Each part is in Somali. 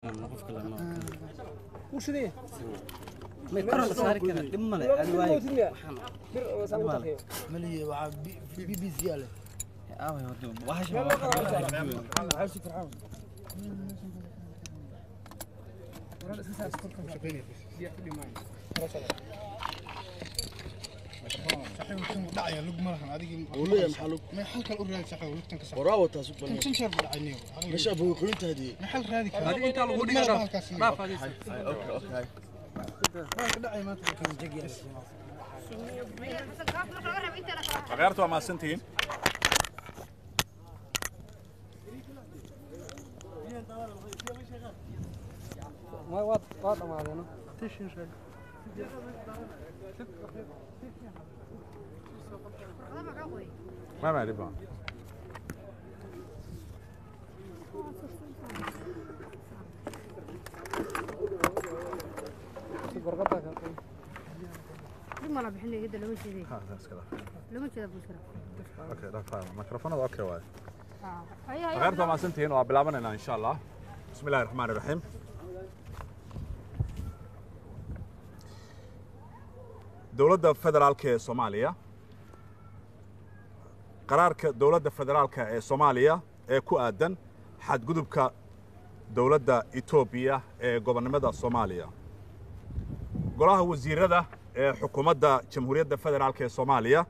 qofka lama wuu shidaya may kor la saari kara dhib male adi waayo waxaan bir oo saan u taqiyo ملي وع بي بي سي عليه aaway wado waxash ma waxa عايش فرحان dhacaya lug ma lahan adigii وليه محلو may xalkan u raadi shaqada lugtan ka sax وراو تاسو tan بني tan shar dhacayniyo مش ابو قينت هذه ma xal raadi kara adiga intaa lagu dhiga dhaaf dhaaf adiga اوكي اوكي ka dhacay maanta kan jagiya akhyaarta waa mahadsantihiin ma waa waa dhamaadeeno ma ma dhib ma gorqada ka dib mala bixinay hidda lama jeeday lama jeeda bushra mikrofonada okay waay haya akhyaarta waa mahadsantihiin waa bilaabanaynaa insha allah bismi illahi raxmaan iraxiim dowladda federaalka ee soomaaliya qaraarka dowladda federaalka ee soomaaliya ee ku aadan xadgudubka dowladda etoobiya ee gobonnimada soomaaliya golaha wasiirada ee xukuumadda jamhuuriyadda federaalka ee soomaaliya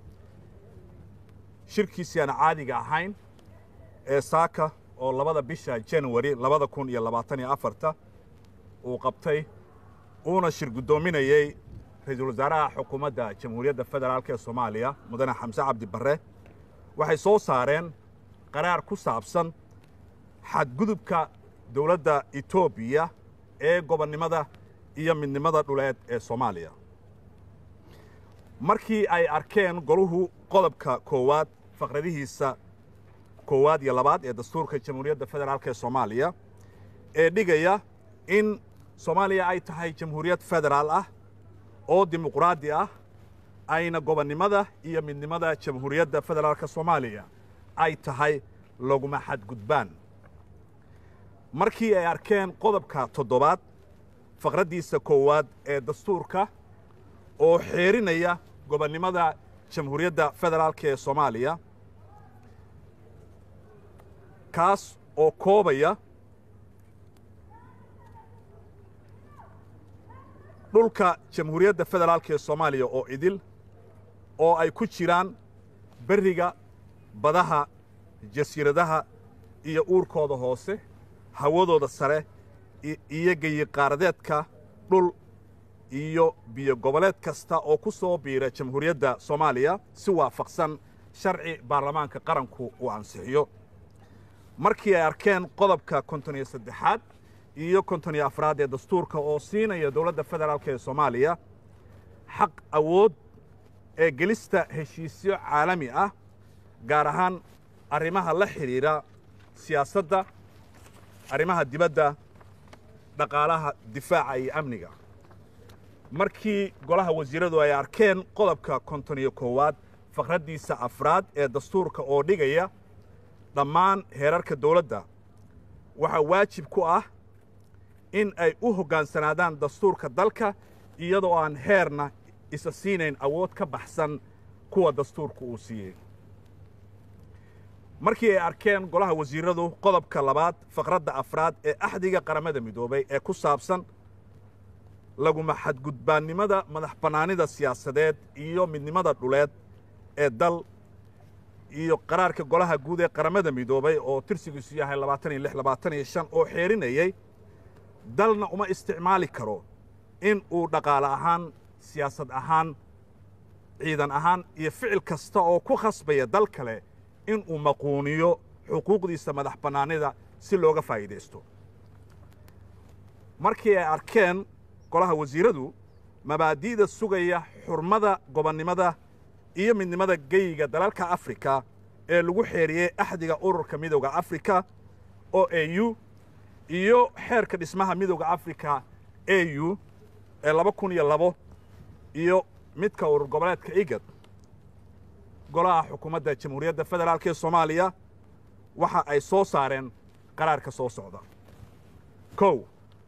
shirkiisii aan caadiga ahayn ee saaka oo labada bisha january labada kun iyo labaatan iyo afarta uu qabtay uuna shir guddoominayey ra-iisul wasaaraha xukuumadda jamhuuriyadda federaalk ee soomaaliya mudane xamse cabdi barre waxay soo saareen qaraar ku saabsan xadgudubka dowladda etoobiya ee gobonnimada iyo midnimada dhuleed ee soomaaliya markii ay arkeen goluhu qodobka koowaad faqradihiisa koowaad iyo labaad ee dastuurka jamhuuriyadda federaalk ee soomaaliya ee dhigaya in soomaaliya ay tahay jamhuuriyad federaal ah oo dimuqraadi ah ayna gobonnimada iyo midnimada jamhuuriyadda federaalka soomaaliya ay tahay laguma xadgudbaan markii ay arkeen qodobka toddobaad faqraddiisa koowaad ee dastuurka oo xeerinaya gobonnimada jamhuuriyadda federaalka ee soomaaliya kaas oo koobaya dhulka jamhuuriyadda federaalka ee soomaaliya oo idil oo ay ku jiraan berriga badaha jasiiradaha iyo uurkooda hoose hawadooda sare iyo geyiqaaradeedka dhul iyo biyo goboleed kasta oo ku soo biira jamhuuriyadda soomaaliya si waafaqsan sharci baarlamaanka qaranku uu ansixiyo markii ay arkeen qodobka konton iyo saddexaad iyo konton iyo afraad ee dastuurka oo siinaya dowladda federaalk ee soomaaliya xaq awood ee gelista heshiisyo caalami ah gaar ahaan arrimaha la xidhiidha siyaasadda arrimaha dibadda dhaqaalaha difaaca iyo amniga markii golaha wasiiradu ay arkeen qodobka konton iyo koowaad faqraddiisa afraad ee dastuurka oo dhigaya dhammaan heerarka dowladda waxaa waajib ku ah in ay u hoggaansanaadaan dastuurka dalka iyadoo aan heerna isa siinayn awood ka baxsan kuwa dastuurka uu siiyey markii ay arkeen golaha wasiiradu qodobka labaad faqradda afraad ee axdiga qaramada midoobay ee ku saabsan laguma xadgudbaannimada madax bannaanida siyaasadeed iyo midnimada dhuleed ee dal iyo qaraarka golaha guud ee qaramada midoobay oo tirsigiisu yahay labaatan iyo lix labaatan iyo shan oo xeerinayey dalna uma isticmaali karo in uu dhaqaale ahaan siyaasad ahaan ciidan ahaan iyo ficil kasta oo ku khasbaya dal kale in uu maquuniyo xuquuqdiisa madax bannaanida si looga faa'iidaysto markii ay arkeen golaha wasiiradu mabaadi'da sugaya xurmada gobonnimada iyo midnimada geyiga dalalka afrika ee lagu xeeriyey axdiga ururka midowda afrika o a u iyo xeerka dhismaha midowda afrika a u ee laba kun iyo labo iyo midka urur goboleedka igad golaha xukuumadda jamhuuriyadda federaalk ee soomaaliya waxa ay soo saareen qaraarka soo socda kow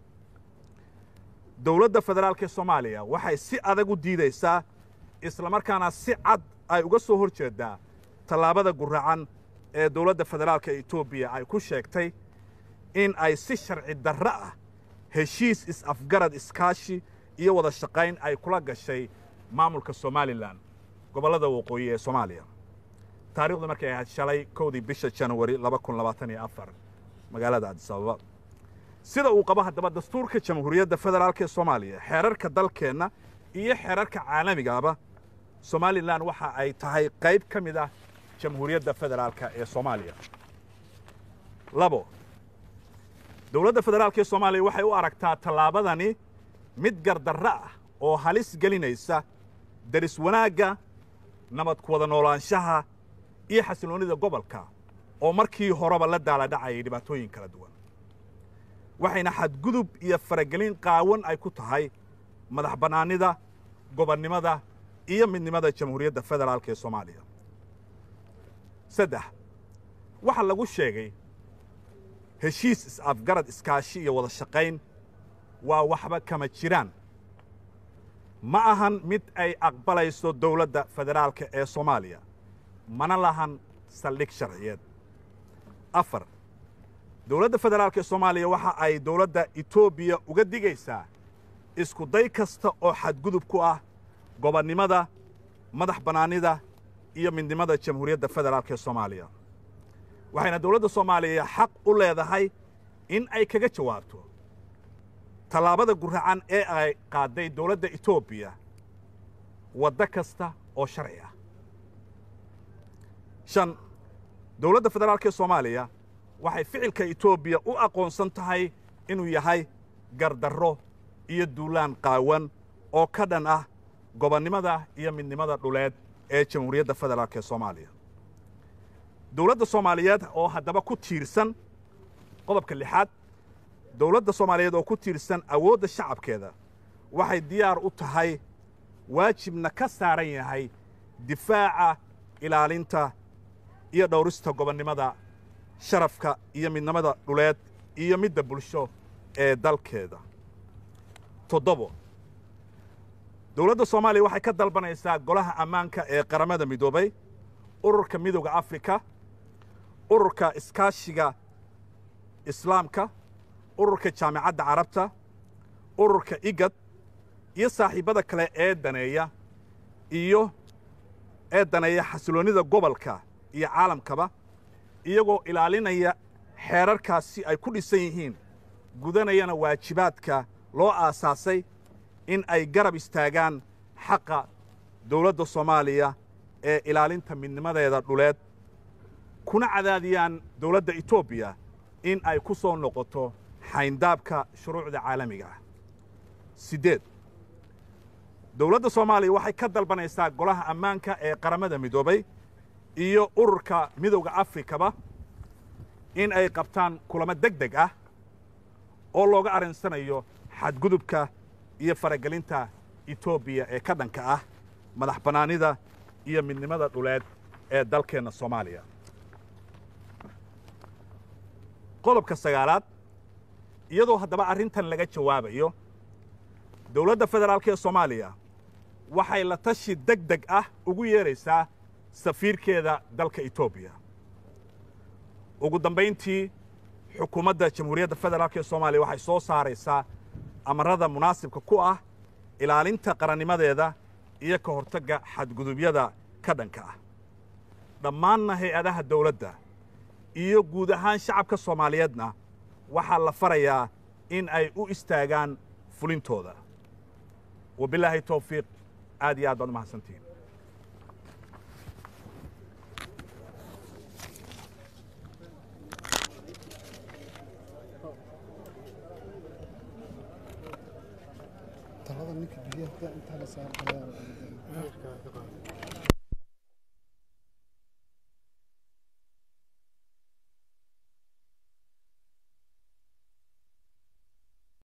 dowladda federaalka ee soomaaliya waxay si adag u diidaysaa islamarkaana si cad ay uga soo hor jeedaa tallaabada guracan ee dowladda federaalka etoobiya ay ku sheegtay in ay si sharci darro ah heshiis is-afgarad iskaashi iyo wada shaqayn ay kula gashay maamulka somalilan gobollada waqooyi ee soomaaliya taarikhdu markay ahayd shalay kowdii bisha januari laba kun labaatan iyo afar magaalada adis ababa sida uu qabo haddaba dastuurka jamhuuriyadda federaalk ee soomaaliya xeerarka dalkeenna iyo xeerarka caalamigaaba somalilan waxa ay tahay qayb ka mid ah jamhuuriyadda federaalka ee soomaaliya labo dowladda federaalk ee soomaaliya waxay u aragtaa tallaabadani mid gardarro ah oo halis gelinaysa deris wanaagga nabad ku wada noolaanshaha iyo xasilloonnida gobolka oo markii horeba la daaladhacayay dhibaatooyin kala duwan waxayna xadgudub iyo faragelin qaawan ay ku tahay madax bannaanida gobonnimada iyo midnimada jamhuuriyadda federaalk ee soomaaliya saddex waxaa lagu sheegay heshiis is-afgarad iskaashi iyo wada shaqayn waa waxba kama jiraan ma ahan mid ay aqbalayso dowladda federaalka ee soomaaliya mana lahan saldhig sharciyeed afar dowladda federaalk ee soomaaliya waxa ay dowladda etoobiya uga digaysaa isku day kasta oo xadgudub ku ah gobonnimada madax bannaanida iyo midnimada jamhuuriyadda federaalk ee soomaaliya waxayna dowladda soomaaliya xaq u leedahay in ay kaga jawaabto tallaabada guracan ee ay qaadday dowladda etoobiya waddo kasta oo sharci ah shan dowladda federaalk ee soomaaliya waxay ficilka etoobiya u aqoonsan tahay inuu yahay gardarro iyo duulaan qaawan oo ka dhan ah gobonnimada iyo midnimada dhuleed ee jamhuuriyadda federaalk ee soomaaliya dowladda soomaaliyeed oo haddaba ku tiirsan qodobka lixaad dowladda soomaaliyeed oo ku tiirsan awoodda shacabkeeda waxay diyaar u tahay waajibna ka saaran yahay difaaca ilaalinta iyo dhowrista gobonnimada sharafka iyo midnimada dhuleed iyo midda bulsho ee dalkeeda toddobo dowladda soomaaliya waxay ka dalbanaysaa golaha ammaanka ee qaramada midoobay ururka midowda afrika ururka iskaashiga islaamka ururka jaamicadda carabta ururka igad iyo saaxiibbada kale ee daneeya iyo ee daneeya xasiloonnida gobolka iyo caalamkaba iyagoo ilaalinaya xeerarkaasi ay ku dhisan yihiin gudanayana waajibaadka loo aasaasay in ay garab istaagaan xaqa dowladda soomaaliya ee ilaalinta midnimadeeda dhuleed kuna cadaadiyaan dowladda etoobiya in ay ku soo noqoto xayndaabka shuruucda caalamiga ah siddeed dowladda soomaaliya waxay ka dalbanaysaa golaha ammaanka ee qaramada midoobay iyo ururka midowda afrikaba in ay qabtaan kulamo deg deg ah oo looga arrinsanayo xadgudubka iyo faragelinta etoobiya ee ka dhanka ah madax bannaanida iyo midnimada dhuleed ee dalkeenna soomaaliya qodobka sagaalaad iyadoo haddaba arrintan laga jawaabayo dowladda federaalk ee soomaaliya waxay la tashi deg deg ah ugu yeeraysaa safiirkeeda dalka etoobiya ugu dambayntii xukuumadda jamhuuriyadda federaalk ee soomaaliya waxay soo saaraysaa amarada munaasibka ku ah ilaalinta qarannimadeeda iyo ka hortagga xadgudubyada ka dhanka ah dhammaanna hay-adaha dawladda iyo guud ahaan shacabka soomaaliyeedna waxaa la farayaa in ay u istaagaan fulintooda wabilaahi towfiiq aad iyo aad baad u mahadsantihiin talada ninka biyaha intaa la saaro